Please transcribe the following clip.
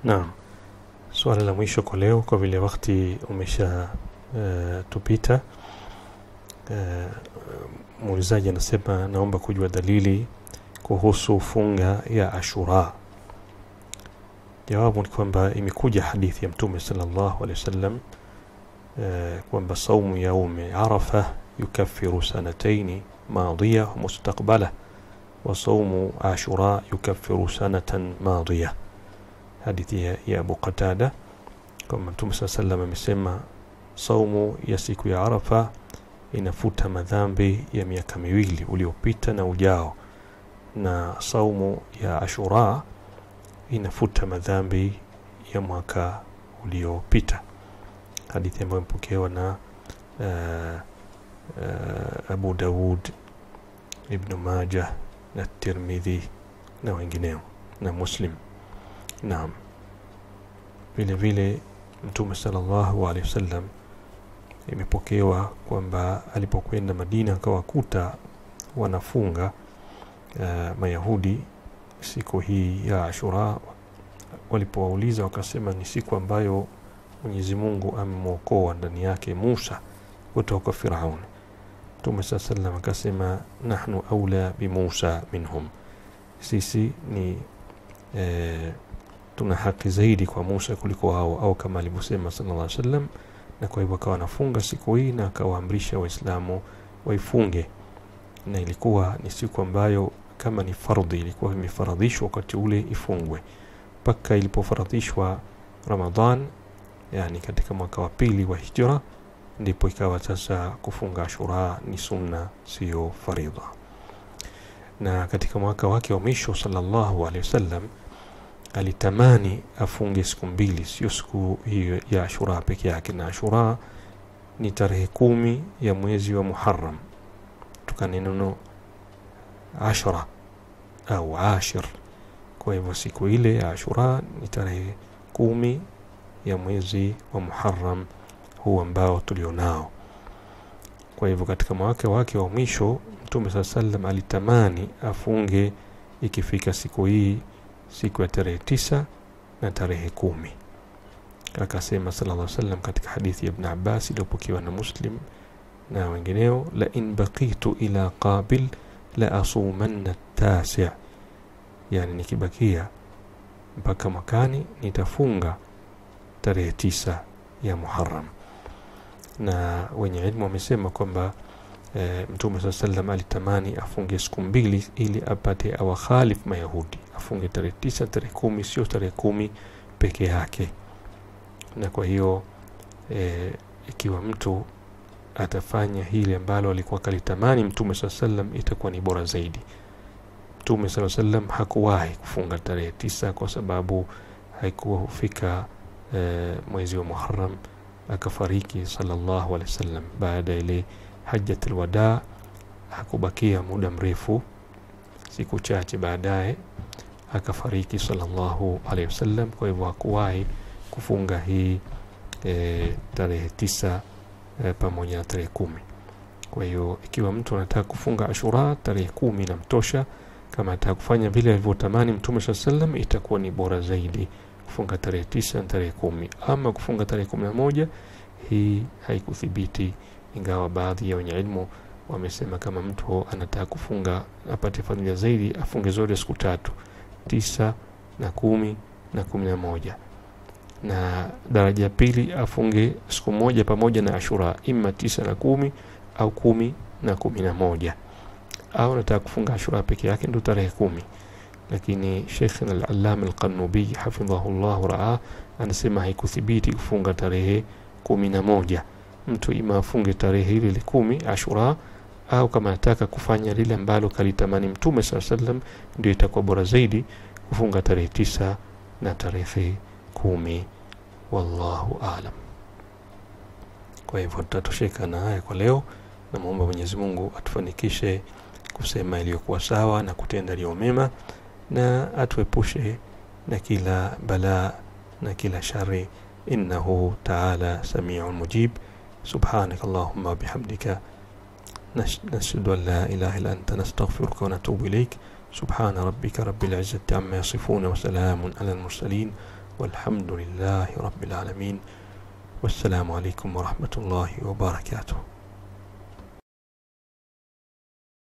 Naam, swala la mwisho kwa leo, kwa vile wakati umesha uh, tupita. Uh, muulizaji anasema naomba kujua dalili kuhusu funga ya Ashura. Jawabu ni kwamba imekuja hadithi ya Mtume sallallahu alaihi wasallam uh, kwamba saumu yaumi Arafa yukaffiru sanataini madhiya wa mustaqbala wa saumu Ashura yukaffiru sanatan madhiya hadithi ya, ya Abu Qatada kwamba Mtume saa sallam amesema saumu ya siku ya Arafa inafuta madhambi ya miaka miwili uliopita na ujao, na saumu ya Ashura inafuta madhambi ya mwaka uliopita, hadithi ambayo imepokewa na uh, uh, Abu Daud, Ibnu Majah na Tirmidhi na wengineo na Muslim. Naam, vile vile Mtume sallallahu alaihi wasallam imepokewa kwamba alipokwenda Madina akawakuta wanafunga uh, Mayahudi siku hii ya Ashura. Walipowauliza wakasema ni siku ambayo Mwenyezi Mungu amemwokoa ndani yake Musa kutoka Firaun. Mtume saa sallam akasema nahnu aula bi Musa minhum, sisi ni eh, tuna haki zaidi kwa Musa kuliko wao, au kama alivyosema sallallahu alaihi wasallam. Na kwa hivyo akawa anafunga siku hii na akawaamrisha Waislamu waifunge, na ilikuwa ni siku ambayo kama ni fardhi, ilikuwa imefaradhishwa wakati ule ifungwe mpaka ilipofaradhishwa Ramadhan, yani katika mwaka wa pili wa hijra, ndipo ikawa sasa kufunga Ashura ni sunna, sio faridha. Na katika mwaka wake wa mwisho sallallahu alaihi wasallam alitamani afunge siku mbili, sio siku hiyo ya Ashura peke yake. Na Ashura ni tarehe kumi ya mwezi wa Muharram, tukane neno ashra au ashir. Kwa hivyo siku ile ya Ashura ni tarehe kumi ya mwezi wa Muharram huu ambao tulionao. Kwa hivyo katika mwaka wake wa mwisho Mtume saa sallam alitamani afunge ikifika siku hii siku ya tarehe tisa na tarehe kumi. Akasema sallallahu alaihi wasallam katika hadithi ya Ibn Abbas iliyopokewa na Muslim na wengineo, la in baqitu ila qabil la asumanna tasi, yani nikibakia mpaka mwakani nitafunga tarehe tisa ya Muharram. Na wenye ilmu wamesema kwamba e, Mtume saa sallam alitamani afunge siku mbili ili apate awakhalif Mayahudi afunge tarehe tisa, tarehe kumi, sio tarehe kumi peke yake. Na kwa hiyo e, ikiwa mtu atafanya hili ambalo alikuwa kalitamani Mtume saa sallam itakuwa ni bora zaidi. Mtume saa sallam hakuwahi kufunga tarehe tisa kwa sababu haikuwa hufika e, mwezi wa Muharram, akafariki sallallahu alaihi wasallam baada ya ile hajjatul wadaa. Hakubakia muda mrefu, siku chache baadaye akafariki sallallahu alaihi wasallam. Kwa hivyo hakuwahi kufunga hii e, tarehe tisa e, pamoja na tarehe kumi. Kwa hiyo ikiwa mtu anataka kufunga Ashura tarehe kumi inamtosha. Kama anataka kufanya vile alivyotamani Mtume saa sallam, itakuwa ni bora zaidi kufunga tarehe tisa na tarehe kumi. Ama kufunga tarehe kumi na moja hii haikuthibiti, ingawa baadhi ya wenye ilmu wamesema kama mtu anataka kufunga apate fadhila zaidi afunge zote siku tatu tisa na kumi na kumi na moja na daraja ya pili afunge siku moja pamoja na Ashura, ima tisa na kumi au kumi na kumi na moja au nataka kufunga Ashura peke yake ndo tarehe kumi. Lakini Sheikh al-Allama al-Qanubi hafidhahu llahu raa anasema haikuthibiti kufunga tarehe kumi na moja. Mtu ima afunge tarehe ile ile kumi Ashura au kama anataka kufanya lile ambalo kalitamani Mtume saa sallam, ndio itakuwa bora zaidi kufunga tarehe tisa na tarehe kumi. Wallahu alam. Kwa hivyo tutatosheka na haya kwa leo. Namwomba Mwenyezi Mungu atufanikishe kusema iliyokuwa sawa na kutenda yaliyo mema, na atuepushe na kila balaa na kila shari, innahu taala samiun mujib. Subhanaka Allahumma wabihamdika nashhadu an la ilaha illa anta nastaghfiruka wa natubu ilaik. Subhana rabbika rabbil izzati amma yasifun wa salamun ala al mursalin walhamdulillahi rabbil alamin wassalamu alaikum warahmatullahi wabarakatuh